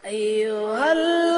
أيها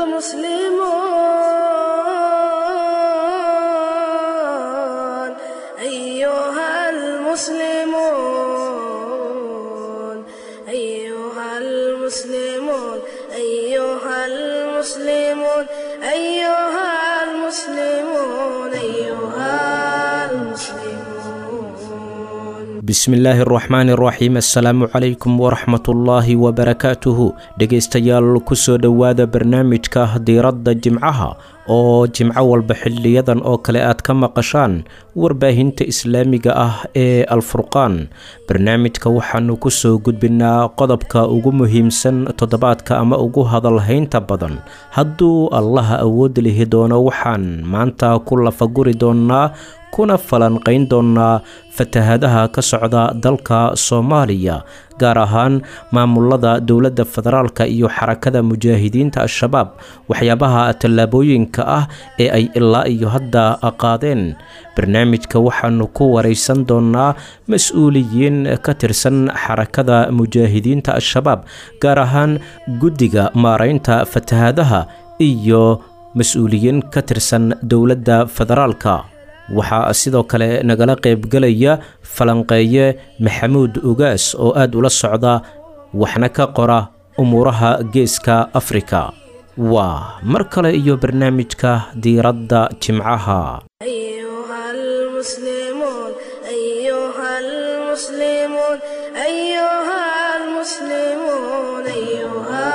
المسلمون أيها المسلمون أيها المسلمون أيها المسلمون أيها المسلمون أيها المسلمون bismillaahi araxmaani araxiim assalaamu calaykum waraxmatullaahi wabarakaatuhu dhegaystayaal kusoo dhowaada barnaamijka diiradda jimcaha oo jimco walba xiliyadan oo kale aad ka maqashaan warbaahinta islaamiga ah ee alfurqaan barnaamijka waxaanu kusoo gudbinaa qodobka ugu muhiimsan toddobaadka ama ugu hadalhaynta badan hadduu allaha awood lihi doono waxaan maanta ku lafaguri doonaa kuna falanqayn doonaa fatahadaha ka socda dalka soomaaliya gaar ahaan maamulada dowladda federaalka iyo xarakada mujaahidiinta al-shabaab waxyaabaha tallaabooyinka ah ee ay ilaa iyo hadda qaadeen barnaamijka waxaanu ku waraysan doonaa mas-uuliyiin ka tirsan xarakada mujaahidiinta al-shabaab gaar ahaan guddiga maaraynta fatahadaha iyo mas-uuliyiin ka tirsan dowladda federaalka waxaa sidoo kale nagala qaybgelaya falanqeeye maxamuud ugaas oo aad ula socda waxna ka qora umuuraha geeska afrika waa mar kale iyo barnaamijka diiradda jimcaha أيها المسلمون أيها المسلمون أيها المسلمون أيها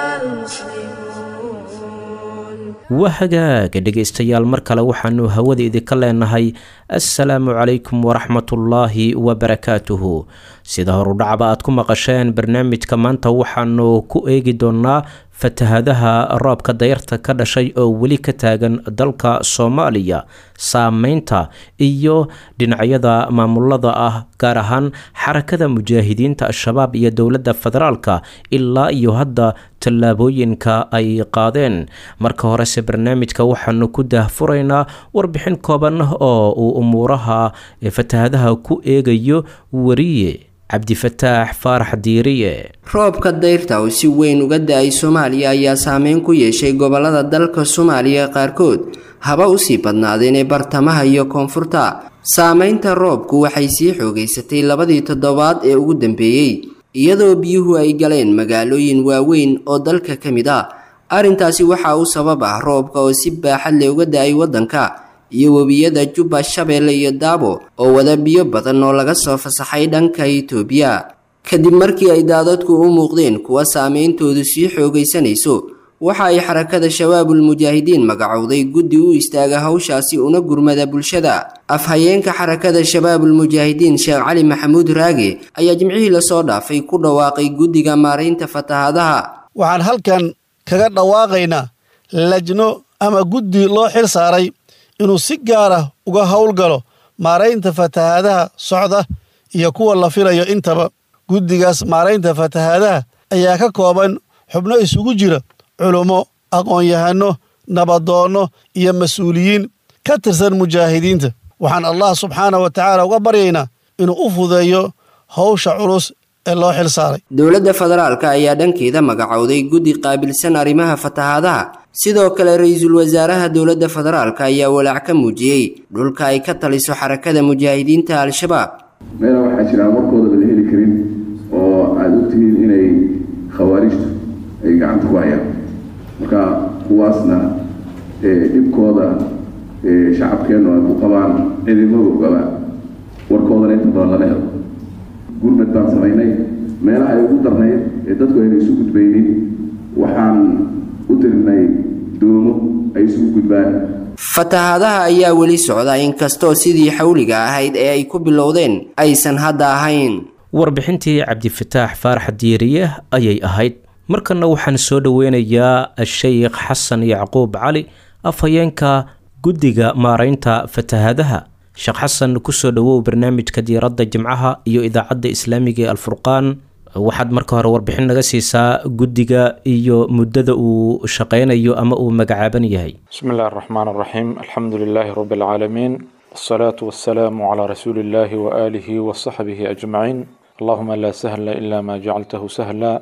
المسلمون waa hagaaga dhegaystayaal mar kale waxaanu hawada idinka leenahay assalaamu calaykum waraxmatullaahi wabarakaatuhu sida horudhacba aad ku maqasheen barnaamijka maanta waxaanu ku eegi doonaa fatahadaha roobka dayarta ka dhashay oo weli ka taagan dalka soomaaliya saameynta iyo dhinacyada maamulada ah gaar ahaan xarakada mujaahidiinta al-shabaab iyo dowladda federaalka ilaa iyo hadda tallaabooyinka ay qaadeen marka horese barnaamijka waxaanu ku daahfuraynaa warbixin kooban oo uu umuuraha fatahadaha ku eegayo wariye cabdifataax faarax diiriye roobka dayrta oo si weyn uga da-ay soomaaliya ayaa saameyn ku yeeshay gobolada dalka soomaaliya qaarkood haba usii badnaadeen ee bartamaha iyo koonfurta saameynta roobku waxay sii xoogeysatay labadii toddobaad ee ugu dambeeyey iyadoo biyuhu ay galeen magaalooyin waaweyn oo dalka ka mid ah arrintaasi waxaa u sabab ah roobka oo si baaxad leh uga da-ay waddanka iyo webiyada jubba shabeelle iyo daabo oo wada biyo badan oo laga soo fasaxay dhanka itoobiya kadib markii ay daadadku u muuqdeen kuwa saameyntoodu sii xoogaysanayso waxa ay xarakada shabaabul mujaahidiin magacowday guddi u istaaga hawshaasi una gurmada bulshada afhayeenka xarakada shabaabul mujaahidiin sheekh cali maxamuud raage ayaa jimcihii lasoo dhaafay ku dhawaaqay guddiga maaraynta fatahadaha waxaan halkan kaga dhawaaqaynaa lajno ama guddi loo xil saaray inuu si gaara uga howlgalo maaraynta fatahaadaha socda iyo kuwa la filayo intaba guddigaas maaraynta fatahaadaha ayaa ka kooban xubno isugu jira culummo aqoon-yahano nabadoonno iyo mas-uuliyiin ka tirsan mujaahidiinta waxaan allah subxaanah wa tacaala uga baryaynaa inuu u fudeeyo howsha culus ee loo xil saaray dowladda federaalka ayaa dhankeeda magacowday guddi qaabilsan arrimaha fatahaadaha sidoo kale ra-iisul wasaaraha dowladda federaalka ayaa walaac ka muujiyey dhulka ay ka taliso xarakada mujaahidiinta al-shabaab meela waxaa jiraan warkooda la heli karin oo aada ogtihiin inay khawaarijtu ay gacanta ku hayaan marka kuwaasna dhibkooda shacabkeennu ay ku qabaan ciidamadogaba warkoodana inta badan lama helo gurmad baan samaynay meelaha ay ugu darnayd ee dadku ayna isu gudbaynin waxaan u dirinay doomo ay isugu gudbaan fatahaadaha ayaa weli socda inkastoo sidii xawliga ahayd ee ay ku bilowdeen aysan hadda ahayn warbixintii cabdifataax faarax diiriye ayay ahayd markanna waxaan soo dhoweynayaa sheikh xasan yacquub cali afhayeenka guddiga maaraynta fatahadaha sheekh xasan kusoo dhowow barnaamijka diiradda jimcaha iyo idaacadda islaamiga ee alfurqaan waxaad marka hore warbixin naga siisaa guddiga iyo muddada uu shaqaynayo ama uu magacaaban yahay بسم الله الرحمن الرحيم الحمد لله رب العالمين والصلاة والسلام على رسول الله وآله وصحبه أجمعين اللهم لا سهل إلا ما جعلته سهلا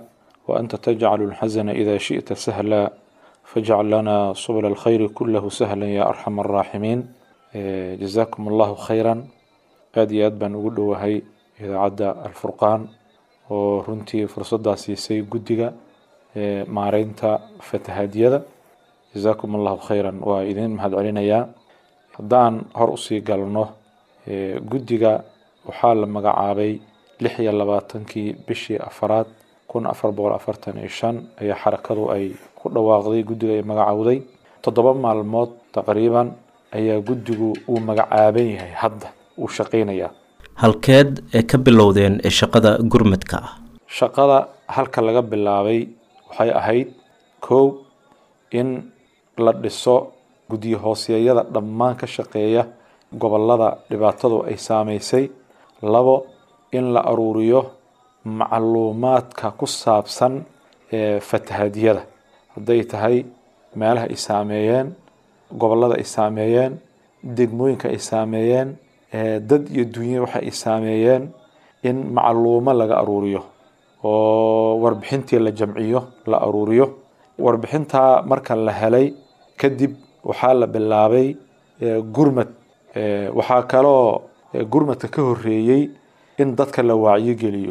وأنت تجعل الحزن إذا شئت سهلا فاجعل لنا سبل الخير كله سهلا يا أرحم الراحمين إيه، جزاكم الله خيرا aad iyo aad baan ugu dhowahay idaacadda alfurqaan oo runtii fursaddaa siisay guddiga ee maareynta fatahaadyada jazaakum allahu khayran waa idin mahadcelinayaa haddaan hor usii galno ee, guddiga waxaa la magacaabay lix iyo labaatankii bishii afaraad kun afar boqol afartan iyo shan ayaa xarakadu ay ku dhawaaqday guddiga ay magacowday toddoba maalmood taqriiban ayaa guddigu uu magacaaban yahay hadda uu shaqaynayaa halkeed ee ka bilowdeen ee shaqada gurmadka ah shaqada halka laga bilaabay waxay ahayd kow in la dhiso guddiyo hooseeyada dhammaan ka shaqeeya gobolada dhibaatadu ay saameysay labo in la aruuriyo macluumaadka ku saabsan ee fatahaadyada hadday tahay meelaha ay saameeyeen gobolada ay saameeyeen degmooyinka ay saameeyeen ee dad iyo dunye waxa ay saameeyeen in macluumo laga aruuriyo oo warbixintii la jamciyo la aruuriyo warbixintaa marka la helay kadib waxaa la bilaabay eh, gurmad Eh, waxaa kaloo eh, gurmadka ka horeeyey in dadka la wacyigeliyo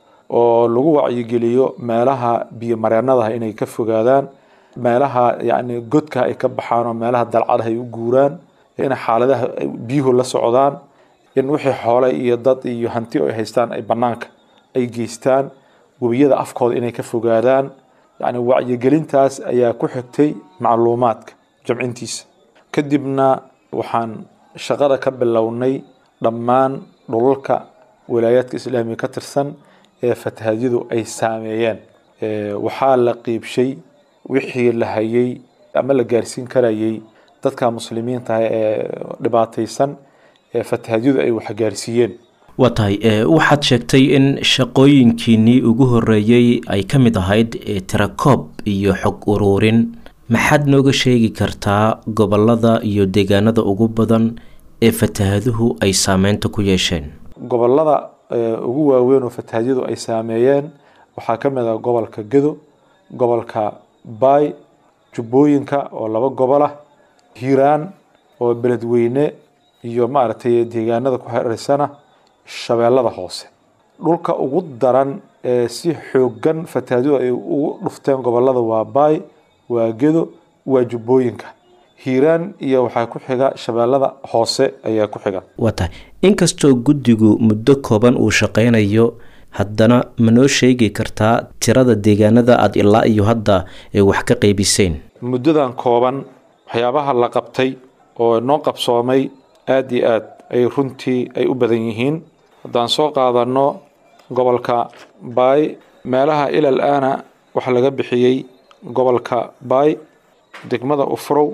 oo lagu wacyigeliyo meelaha biyo mareenadaha inay ka fogaadaan meelaha yani godka ay ka baxaan oo meelaha dalcadaha ay u guuraan in xaaladaha ay biyuhu la socdaan in wixii xoole iyo dad iyo hanti ay haystaan ay banaanka ay geystaan webiyada afkooda inay ka fogaadaan yani wacyigelintaas ayaa ku xigtay macluumaadka jamcintiisa kadibna waxaan shaqada ka bilownay dhammaan dhulalka walaayaadka islaamiga ka tirsan ee fatahaadyadu ay saameeyeen Eh, waxaa la qiibshay wixii la hayay ama la gaarsiin karayay dadka muslimiinta ah ee dhibaataysan ee fatahaadyadu ay wax gaarsiiyeen waa tahay ee, waxaad sheegtay in shaqooyinkiinnii ugu horeeyey ay ka mid ahayd ee, tirakoob iyo xog uruurin maxaad nooga sheegi kartaa gobolada iyo deegaanada ugu badan ee fatahaaduhu ay saameynta ku yeesheen gobolada eh, ugu waaweyn oo fatahaadyadu ay saameeyeen waxaa ka mid ah gobolka gedo gobolka baay jubbooyinka oo laba gobol ah hiiraan oo beledweyne iyo maaragtay deegaanada ku xiriirsana shabeellada hoose dhulka ugu daran ee si xoogan fatahaadyadu ay ugu dhufteen gobolada waa baay waa gedo waa jubbooyinka hiiraan iyo waxaa ku xiga shabeellada hoose ayaa ku xiga waa tahay inkastoo guddigu muddo kooban uu shaqaynayo haddana ma noo sheegi kartaa tirada deegaanada aada ilaa iyo hadda ee wax ka qeybiseen muddadan kooban waxyaabaha la qabtay oo noo qabsoomay aad iyo aad ay runtii ay u badan yihiin haddaan soo qaadano gobolka baay meelaha ilal aana waxaa laga bixiyey gobolka baay degmada ufrow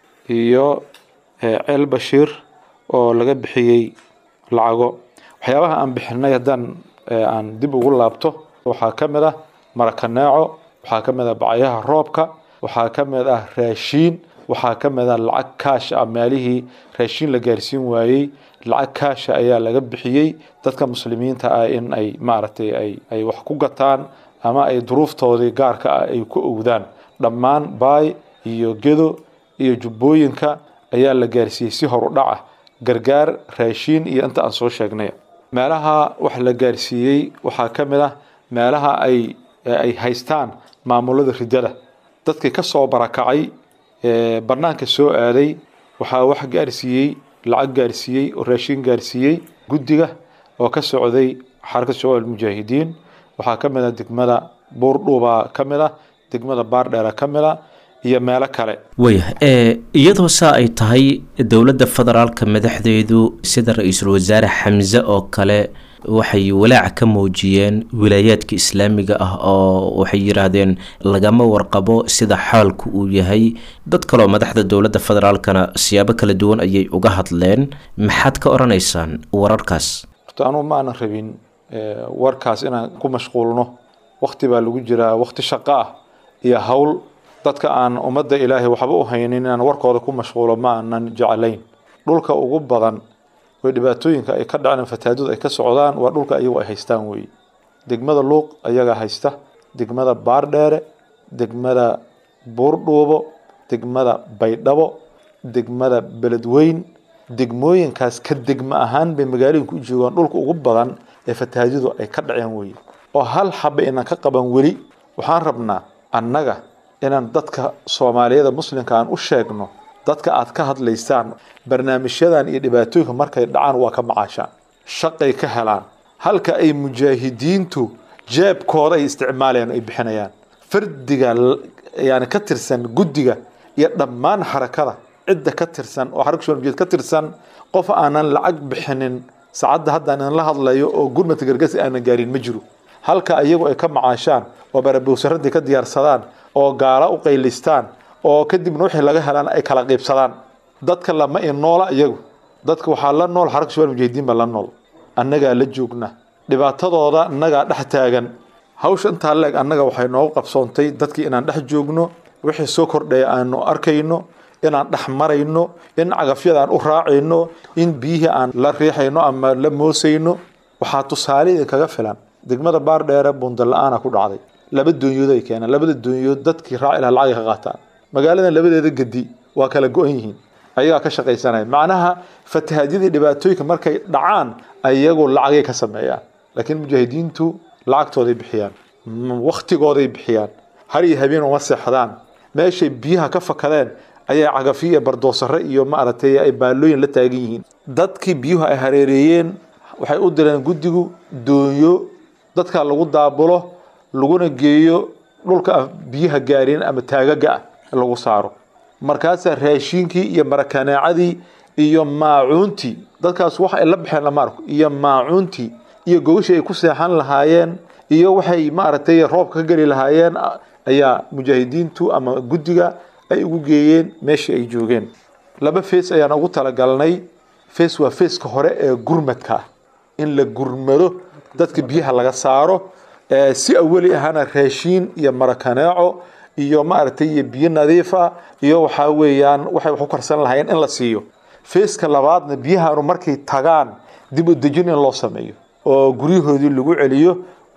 iyo eh, ceel bashiir oo laga bixiyey lacago waxyaabaha aan bixinay haddaan eh, aan dib ugu laabto waxaa ka mid ah marakaneeco waxaa ka mid ah bacyaha roobka waxaa ka mid ah raashiin waxaa ka mid ah lacag kaash ah meelihii raashiin la gaarsiin waayey lacag kaasha ayaa laga bixiyey dadka muslimiinta ah in ay maaragtay ay ay wax ku gataan ama ay duruuftoodii gaarka ah ay ku owdaan dhammaan baay iyo gedo iyo jubbooyinka ayaa la gaarsiiyey si horu dhac ah gargaar raashiin iyo inta aan soo sheegnay meelaha wax la gaarsiiyey waxaa ka mid ah meelaha ay ay haystaan maamulada ridada dadkii ka soo barakacay ee banaanka soo aaday waxaa wax gaarsiiyey lacag gaarsiiyey oo raashin gaarsiiyey guddiga oo ka socday xarakada shabaab almujaahidiin waxaa ka mid ah degmada buurdhuuba ka mid ah degmada baardheera ka mid ah iyo meelo kale waya ee iyadoo saa ay tahay dowladda federaalka madaxdeedu sida ra-iisul wasaare xamse oo kale waxay walaac ka muujiyeen wilaayaadka islaamiga ah oo waxay yidhaahdeen lagama warqabo sida xaalku uu yahay dad kaleoo madaxda dowladda federaalkana siyaabo kala duwan ayay uga hadleen maxaad ka odhanaysaan wararkaas horta anugu ma aanan rabin eh, warkaas inaan ku mashquulno wakti baa lagu jiraa wakti shaqo ah iyo hawl dadka aan ummadda ilaahay waxba u haynin inaan warkooda ku mashquulo ma aanan jeclayn dhulka ugu badan oo dhibaatooyinka ay ka dhaceen fatahaadadu ay ka socdaan waa dhulka ayagu ay haystaan weeye degmada luuq ayagaa haysta degmada baardheere degmada buurdhuubo degmada baydhabo degmada beledweyn degmooyinkaas ka degmo ahaan bay magaalooyinka u joogaan dhulka ugu badan ee fatahaadyadu ay ka dhaceen weye oo hal xaba inaan ka qaban weli waxaan rabnaa annaga inaan dadka soomaaliyada muslimka aan u sheegno dadka aad ka hadlaysaan barnaamijyadan iyo dhibaatooyinka markay dhacaan waa ka macaashaan shaqay ka helaan halka ay mujaahidiintu jeebkooda ay isticmaalayaan ay bixinayaan fardiga yani ka tirsan guddiga iyo dhammaan xarakada cidda ka tirsan oo xaraka shubalmujid ka tirsan qof aanan lacag bixinin saacadda hadda aan la hadlayo oo gurmadka gargasi aanan gaarin ma jiro halka iyagu ay ka macaashaan oo barabowsaradii ka diyaarsadaan oo gaala u qaylistaan oo kadibna wixii laga helaan ay kala qiibsadaan dadka lama inoola iyagu dadka waxaa la nool xaraka shubal mujahidiin baa la nool annagaa la joogna dhibaatadooda annagaa dhex taagan hawsha intaa leeg annaga waxay noogu qabsoontay dadkii inaan dhex joogno wixii soo kordhaya aanu arkayno inaan dhex marayno in cagafyada aan u raacayno in biyihii aan la riixayno ama la moosayno waxaa tusaale idinkaga filan degmada baardheere bundala-aana ku dhacday laba doonyood ay keeneen labada doonyood dadkii raaci laha lacagay ka qaataan magaaladan labadeeda gedi waa kala go-an yihiin ayagaa ka shaqaysanaya macnaha fatahaadyadii dhibaatooyinka markay dhacaan ayagu lacagay ka sameeyaan laakiin mujaahidiintu lacagtooday bixiyaan waktigooday bixiyaan har iyo habeen uma seexdaan meeshay biyaha ka fakadeen ayaa cagafiyo iyo bardoosare iyo maaragtay ay baalooyin la taagan yihiin dadkii biyuhu ay hareereeyeen waxay u direen guddigu doonyo dadka lagu daabulo laguna geeyo dhulka aan biyaha gaarin ama taagaga ah lagu saaro markaasaa raashiinkii iyo marakaneecadii iyo maacuuntii dadkaas wax ay la baxeen lama arko iyo maacuuntii iyo gogashii ay ku seexan lahaayeen iyo waxay maaragtay roobka ka geli lahaayeen ayaa mujaahidiintu ama guddiga ay ugu geeyeen meeshii ay joogeen laba fees ayaan ugu talagalnay fees waa feeska hore ee gurmadka ah in la gurmado dadka biyaha laga saaro si awali ahana raashiin iyo marakaneeco iyo maaragtay iyo biyo nadiifa iyo waxaa weeyaan waxay wax u karsan lahaayeen in la siiyo feeska labaadna biyahaanu markay tagaan dib u dejin in loo sameeyo oo guryahoodii lagu celiyo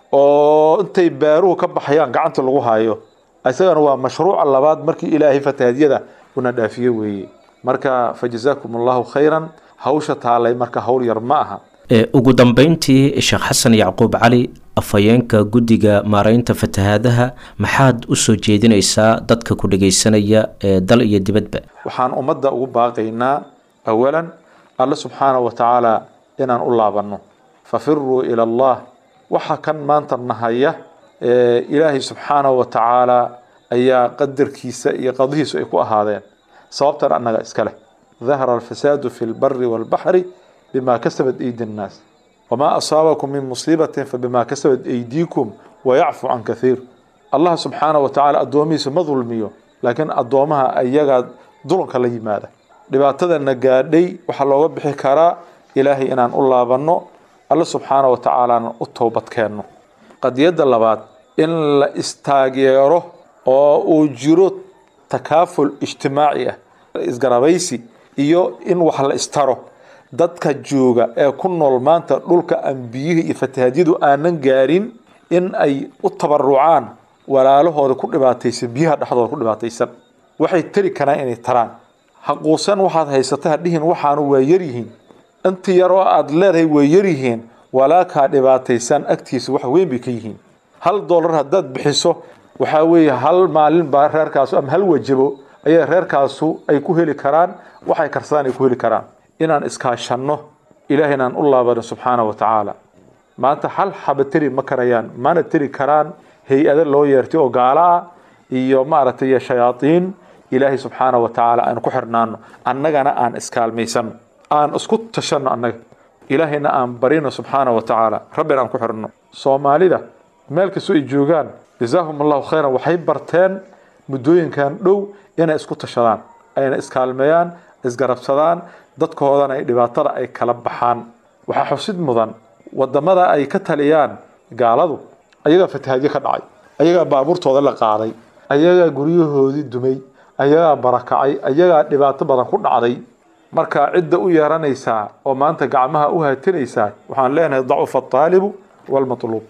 oo intay beeruhu ka baxayaan gacanta lagu hayo isagana waa mashruuca labaad markii ilaahay fatahaadyada una dhaafiye weeye marka fa jazaakum allahu khayran hawsha taalay marka hawl yar ma aha ugu dambeyntii sheekh xasan yacquub cali afhayeenka guddiga maaraynta fatahaadaha maxaad u soo jeedinaysaa dadka ku dhagaysanaya ee dal iyo dibadba waxaan ummadda ugu baaqaynaa awalan alle subxaana wa tacaala inaan u laabanno fafiruu ila allah waxa kan maanta nahaya ilaahay subxaana wa tacaala ayaa qadarkiisa iyo qadihiisu ay ku ahaadeen sababtan annaga iska leh dahara alfasaadu fi lbari walbaxri bima kasabat aydi nnaas wamaa asaabakum min musiibatin fabima kasabat aydiikum wayacfu can kathiir allah subxaana wa tacaala addoomihiisa ma dulmiyo laakiin addoomaha ayagaa dulunka la yimaada dhibaatadana gaadhay waxaa looga bixi karaa ilaahay inaan u laabanno alle subxaana wa tacaalaana u toobad keenno qadiyadda labaad in la istaageero oo uu jiro takaaful ijtimaaci ah isgarabaysi iyo in wax la istaro dadka jooga ee ku nool maanta dhulka aan biyihii iyo fatahaadyadu aanan gaarin in ay u tabarucaan walaalahooda ku dhibaataysan biyaha dhexdooda ku dhibaataysan waxay tari karaan inay taraan haquusan waxaad haysata hadhihin waxaanu waa yaryihiin inta yaroo aad leedahay way yaryihiin walaalkaa dhibaataysan agtiisa wax weyn bay ka yihiin hal doolar haddaad bixiso waxaa weeye hal maalin baa reerkaasu ama hal wajabo ayaa reerkaasu ay ku heli karaan waxay karsadaan ay ku heli karaan inaan iskaashanno ilaahay inaan u laabano subxaana wa tacaala maanta hal xaba teri ma karayaan mana teri karaan hay-ado loo yeertay oo gaalo ah iyo maaragtay shayaadiin ilaahay subxaana wa tacaala aan ku xirnaano annagana aan iskaalmaysanno aan isku tashanno annaga ilaahayna aan barino subxaana wa tacaala rabbina aan ku xirno soomaalida meel kastoo ay joogaan jazaahum allahu khayran waxay barteen muddooyinkan dhow inay isku tashadaan ayna iskaalmeeyaan isgarabsadaan dadkoodana ay dhibaatada ay kala baxaan waxaa xusid mudan wadamada ay ka taliyaan gaaladu ayagaa fatahaadyo ka dhacay ayagaa baabuurtooda la qaaday ayagaa guryahoodii dumay ayagaa barakacay ayagaa dhibaato badan ku dhacday marka cidda u yeeranaysaa oo maanta gacmaha u haatinaysaa waxaan leenahay dacufa aalibu walmatluub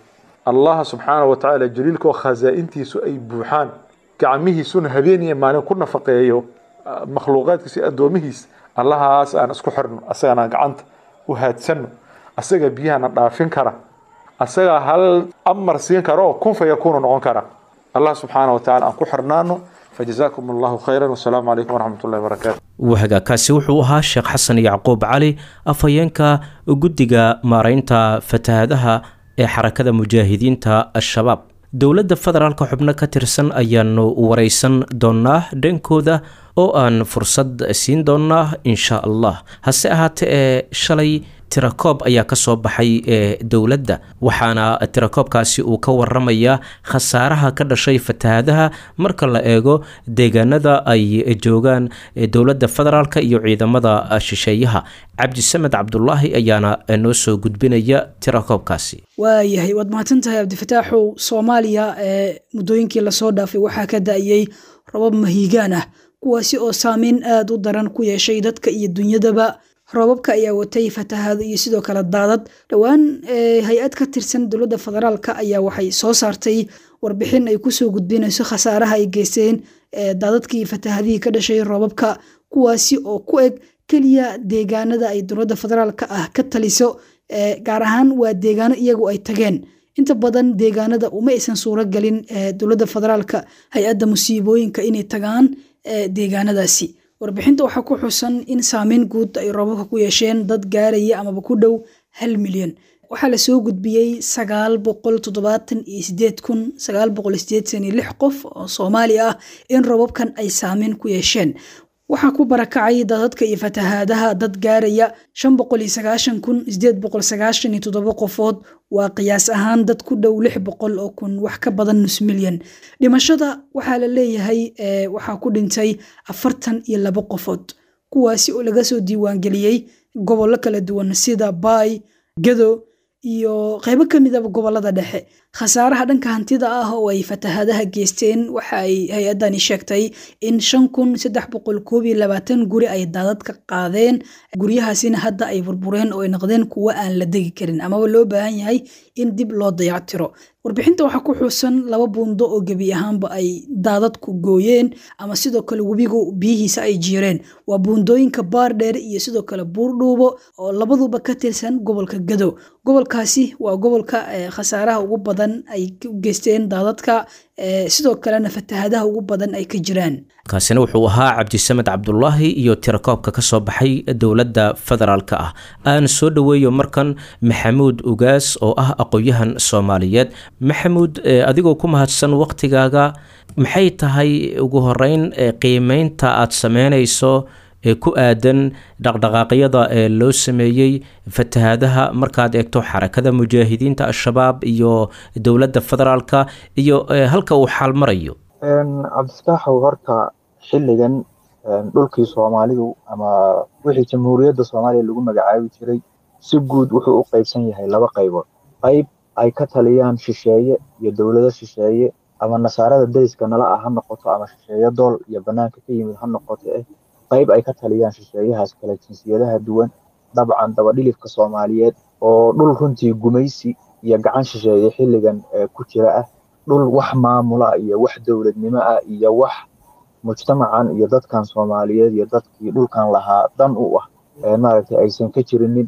allaha subxaana wa tacaala jaliilka oo khasaa-intiisu ay buuxaan gacmihiisuna habeen iyo maalin ku nafaqeeyo makhluuqaadkiisa iyo addoomihiis allahaas aan isku xirno asagana gacanta u haadsanno asaga biyahana dhaafin kara asagaa hal amar siin kara oo kun fa yakuunu noqon kara allah subxaana wa tacala aan ku xirnaano fajazaakum allahu khayran wasalaamu calaykum waraxmat ullahi wabarakaatu wahagaakaasi wuxuu ahaa sheekh xasan yacquub cali afhayeenka guddiga maaraynta fatahaadaha ee xarakada mujaahidiinta al-shabaab dowladda federaalka xubno ka tirsan ayaanu wareysan doonaa dhankooda oo aan fursad siin doonaa insha allah hase ahaatee ee shalay tirakoob ayaa ka soo baxay ee dowladda waxaana tirakoobkaasi uu ka waramayaa khasaaraha ka dhashay fatahaadaha marka la eego deegaanada ay joogaan dowladda federaalk iyo ciidamada shisheeyaha cabdisamed cabdulaahi ayaana noo soo gudbinaya tirakoobkaasi waayahay waad mahadsantahay cabdifataaxow soomaaliya ee muddooyinkii lasoo dhaafay waxaa ka da-yey robab mahiigaan ah kuwaasi oo saameyn aada u daran ku yeeshay dadka iyo dunyadaba roobabka ayaa watay fatahaado iyo sidoo kale daadad dhowaan hay-ad ka tirsan dowladda federaalka ayaa waxay soo saartay warbixin ay kusoo gudbinayso khasaaraha ay geysteen daadadkii fatahadihii ka dhashay roobabka kuwaasi oo ku eg keliya deegaanada ay dowladda federaalka ah ka taliso gaar ahaan waa deegaano iyagu ay tageen inta badan deegaanada uma aysan suuro galin dowladda federaalka hay-adda musiibooyinka inay tagaan deegaanadaasi warbixinta waxaa ku xusan in saameyn guud ay roobabka ku yeesheen dad gaaraya amaba ku dhow hal milyan waxaa lasoo gudbiyey sagaal boqol toddobaatan iyo sideed kun sagaal boqol sideedsan iyo lix qof oo soomaali ah in roobabkan ay saameyn ku yeesheen waxaa ku barakacay dadadka iyo fatahaadaha dad gaaraya shan boqol iyo sagaashan kun sideed boqol sagaashan iyo toddoba qofood waa qiyaas ahaan dad ku dhow lix boqol oo kun wax ka badan nus milyan dhimashada waxaa la leeyahay waxaa ku dhintay afartan iyo laba qofood kuwaasi oo laga soo diiwaangeliyey gobollo kala duwan sida baay gado iyo qeybo ka midaba gobolada dhexe khasaaraha dhanka hantida ah oo ay fatahaadaha geysteen waxa ay hay-adani sheegtay in shan kun saddex boqol koob iyo labaatan guri ay daadad ka qaadeen guryahaasina hadda ay burbureen oo ay noqdeen kuwo aan la degi karin amaba loo baahan yahay in dib loo dayactiro warbixinta waxaa ku xuusan laba buundo oo gebi ahaanba ay daadadku gooyeen ama sidoo kale webigu biyihiisa ay jiireen waa buundooyinka baardheer iyo sidoo kale buurdhuubo oo labaduba ka tirsan gobolka gado gobolkaasi waa gobolka khasaaraha ugu badan ay u geysteen daadadka sidoo kalena fatahadaha ugu badan ay ka jiraan kaasina wuxuu ahaa cabdisamed cabdulaahi iyo tirakoobka ka soo baxay dowladda federaalka ah aan soo dhoweeyo markan maxamuud ugaas oo ah aqoon-yahan soomaaliyeed maxamuud adigoo ku mahadsan waktigaaga maxay tahay ugu horeyn qiimeynta aada sameynayso ee ku aadan dhaqdhaqaaqyada ee loo sameeyey fatahaadaha markaad eegto xarakada mujaahidiinta al-shabaab iyo dowladda federaalka iyo halka uu xaal marayo cabdifataaxow horta xilligan dhulkii soomaalidu ama wixii jamhuuriyadda soomaaliya lagu magacaabi jiray si guud wuxuu u qaybsan yahay laba qaybood qayb ay ka taliyaan shisheeye iyo dowlado shisheeye ama nasaarada deriska nala ah ha noqoto ama shisheeye dool iyo banaanka ka yimid ha noqoto eh qayb ay ka taliyaan shisheeyahaas kale jinsiyadaha duwan dabcan dabadhilifka soomaaliyeed oo dhul runtii gumaysi iyo gacan shisheeye xilligan ku jira ah dhul wax maamula iyo wax dowladnimo ah iyo wax mujtamacan iyo dadkan soomaaliyeed iyo dadkii dhulkan lahaa dan u ah maaragtay aysan ka jirinin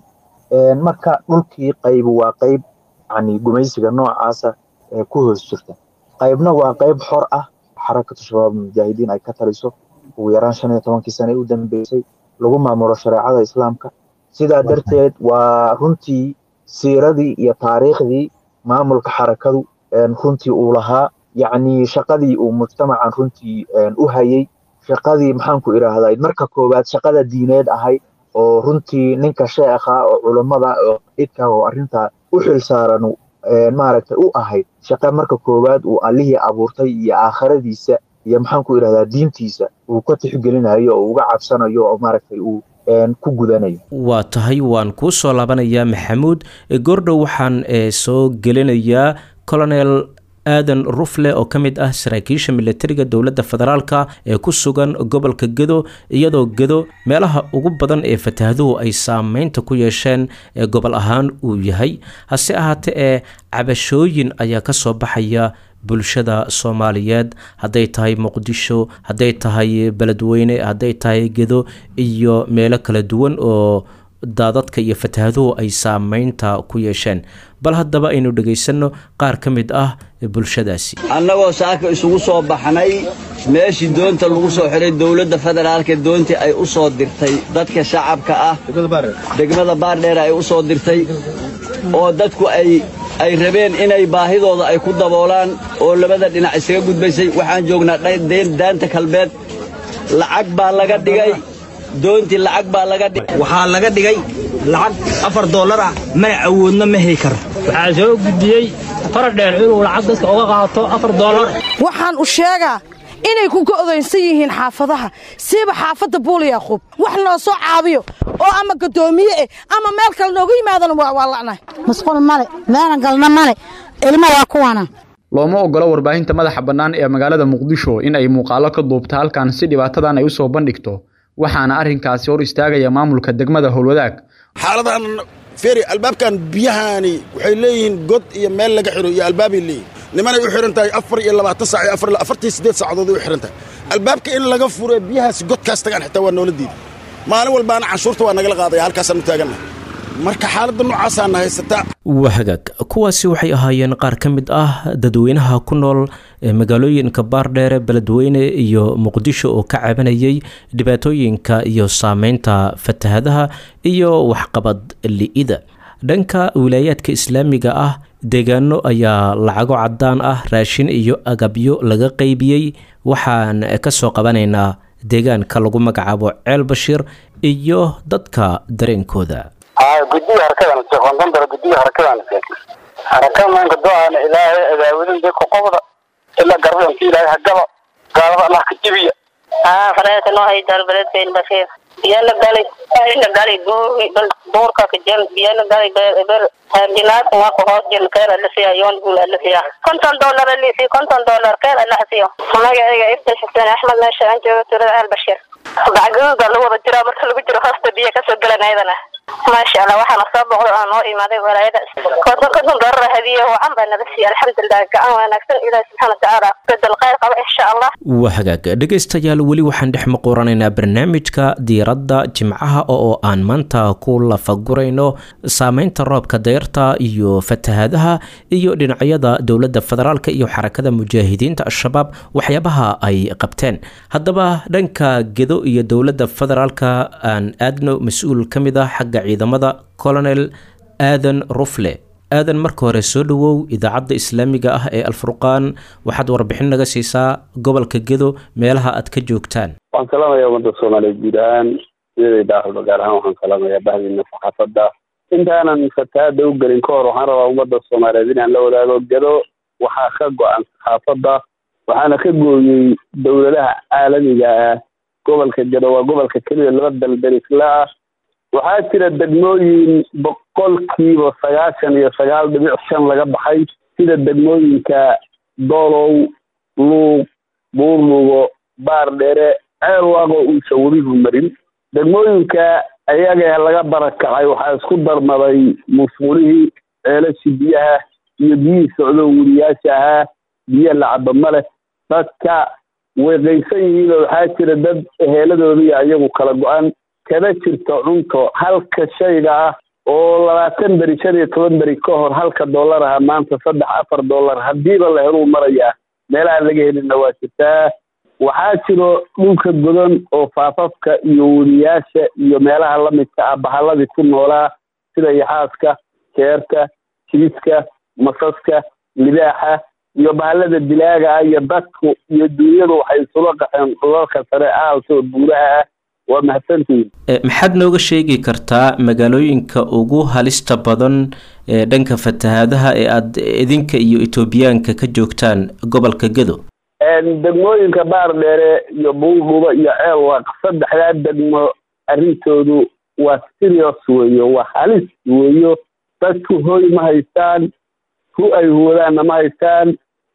marka dhulkii qaybu waa qayb yani gumaysiga noocaasa ee ku hoos jirta qaybna waa qayb xor ah xarakatu shabaab mujaahidiin ay ka taliso ugu yaraan shan iyo tobankii sane u dambeysay lagu maamulo shareecada islaamka sidaa darteed waa runtii siiradii iyo taariikhdii maamulka xarakadu runtii uu lahaa yacni shaqadii uu mujtamacan runtii u hayay shaqadii maxaanku idhaahdaa marka koowaad shaqada diineed ahayd oo runtii ninka sheekha oo culummada oo idka oo arrintaa u xil saaran maaragtay u ahayd shaqa marka koowaad uu allihii abuurtay iyo aakhiradiisa iyo maxaanku idhahdaa diintiisa uu ka tixgelinayo oo uga cabsanayo oo maaragtay uu ku gudanayo waa tahay waan kuu soo laabanayaa maxamuud goordhow waxaan soo gelinayaa colonel aadan rufle oo ka mid ah saraakiisha militariga dowladda federaalka ee ku sugan gobolka gedo iyadoo gedo meelaha ugu badan ee fatahaaduhu ay saameynta ku yeesheen ee gobol ahaan uu yahay hase ahaatee ee cabashooyin ayaa ka soo baxaya bulshada soomaaliyeed hadday tahay muqdisho hadday tahay beledweyne hadday tahay gedo iyo meelo kala duwan oo daadadka iyo fatahaaduhu ay saameynta ku yeesheen bal haddaba aynu dhegaysanno qaar ka mid ah bulshadaasi annagoo saaka isugu soo baxnay meeshii doonta lagu soo xiray dowladda federaalka doontii ay u soo dirtay dadka shacabka ah degmada baardheer ay u soo dirtay oo dadku ay ay rabeen inay baahidooda ay ku daboolaan oo labada dhinac isaga gudbaysay waxaan joognaa daanta kalbeed lacag baa laga dhigay doontii lacag baa laga dhigay waxaa laga dhigay lacag afar dollar ah mana awoodno ma heli karo waxaa soo gudbiyey faradheer inuu lacag dadka uga qaato afar dollar waxaan u sheegaa inay ku go'doynsan yihiin xaafadaha siiba xaafadda buul yaaquub wax noo soo caabiyo oo ama gaddoomiye eh ama meel kale nooga yimaadana waa la'nahay masquul male meelan galna male ilmo waa kuwana looma ogolo warbaahinta madaxa bannaan ee magaalada muqdisho in ay muuqaalo ka duubta halkan si dhibaatadan ay u soo bandhigto waxaana arrinkaasi hor istaagaya maamulka degmada howlwadaag xaaladan feri albaabkan biyahaani waxay leeyihiin god iyo meel laga xiro iyo albaabay leeyihin nimanay u xihan tahay afar iyo labaatan saac iyo afartii siddeed saacadood ay u xihan tahay albaabka in laga furo biyahaasi godkaas tagaan xitaa waa noola diiday maalin walbaana canshuurta waa nagala qaadaya halkaasaan u taagannahay marka xaaladda noocaasaana haysataa waa hagaag kuwaasi waxay ahaayeen qaar ka mid ah dadweynaha ku nool magaalooyinka baardheere beledweyne iyo muqdisho oo ka cabanayay dhibaatooyinka iyo saameynta fatahadaha iyo waxqabad li'ida dhanka wilaayaadka islaamiga ah deegaano ayaa lacago cadaan ah raashin iyo agabyo laga qaybiyey waxaan ka soo qabanaynaa deegaanka lagu magacaabo ceel bashiir iyo dadka dareenkooda gudiga harakadan seekondandara gudiga harakadan haraka maanka do-aana ilaahay adaawidin dadka qobda ilaa garbadanka ilaahay hagaba gaalada allah ka jibiya fareeta noo hay dalbadeedkayn bashiir biyana galay ina galay duurka ka jel biyana galay ber jinaad nga ko hoos jel keer ala siya yoon gul ala siya konton dollar ali si konton dollar keer ala siyo magacayga ibta xuseen axmed meesha aan joogo turada al bashir bacgaduuda lagu wada jiraa marka lagu jiro hoosta biyo kasoo galan ayadana maasha allah waxaana soo boqdo aan noo imaaday walaayada konton konton dollar hadiye wacan baa naga siiya alxamdulilah gacan wanaagsan ilaahi subxaana watacaala bedel khayr qaba insha allah waa hagaag dhegaystayaal weli waxaan dhex maquranaynaa barnaamijka diiradda jimcaha oo aan maanta ku lafagurayno saameynta roobka dayrta iyo fatahadaha iyo dhinacyada dowladda federaalk iyo xarakada mujaahidiinta al-shabaab waxyaabaha ay qabteen haddaba dhanka gedo iyo dowladda federaalka aan aadno mas-uul ka mid ah xagga ciidamada colonel aadan rufle aadan marka hore soo dhowow idaacadda islaamiga ah ee alfurqaan waxaad warbixin naga siisaa gobolka gedo meelaha aad ka joogtaan waxaan salaamayaa ummadda soomaaliyeed guud ahaan iyadayda ahlo gaar ahaan waxaan salaamayaa bahdiina saxaafadda intaanan fatahaada u gelin ka hor waxaan rabaa ummadda soomaaliyeed inaan la wadaago gedo waxaa ka go-an saxaafadda waxaana ka gooyey dowladaha caalamiga ah gobolka gedo waa gobolka keliya laba dalberisla ah waxaa jira degmooyin boqolkiiba sagaashan iyo sagaal dhibic shan laga baxay sida degmooyinka doolow luuq buurlugo baar dheere ceel waaqo uusan weligu marin degmooyinka ayaga laga barakacay waxaa isku darmaday musqulihii ceelashii biyaha iyo biyihii socdo weliyaasha ahaa biyo lacaba ma leh dadka way qaysan yihiinoo waxaa jira dad heeladooda iyo iyagu kala go-an kana jirto cunto halka shayga ah oo labaatan beri shan iyo toban beri ka hor halka dollar aha maanta saddex afar dollar haddiiba la heluu marayaa meelaha laga helina waa jirtaa waxaa jiro dhulka godan oo faafafka iyo weliyaasha iyo meelaha lamidka ah bahalladii ku noolaa sida yaxaaska keerta jiiska masaska libaaxa iyo bahallada dilaaga ah iyo dadku iyo duunyadu waxay isula qaxeen dhulalka sare aalsoo buuraha ah waa mahadsantihiin maxaad nooga sheegi kartaa magaalooyinka ugu halista badan ee dhanka fatahaadaha ee aad idinka iyo etoobiyaanka ka joogtaan gobolka gedo degmooyinka baar dheere iyo buuldhuba iyo ceel waaq saddexdaa degmo arrintoodu waa serious weeyo waa halis weeyo dadku hoy ma haystaan hu ay huwadaanna ma haystaan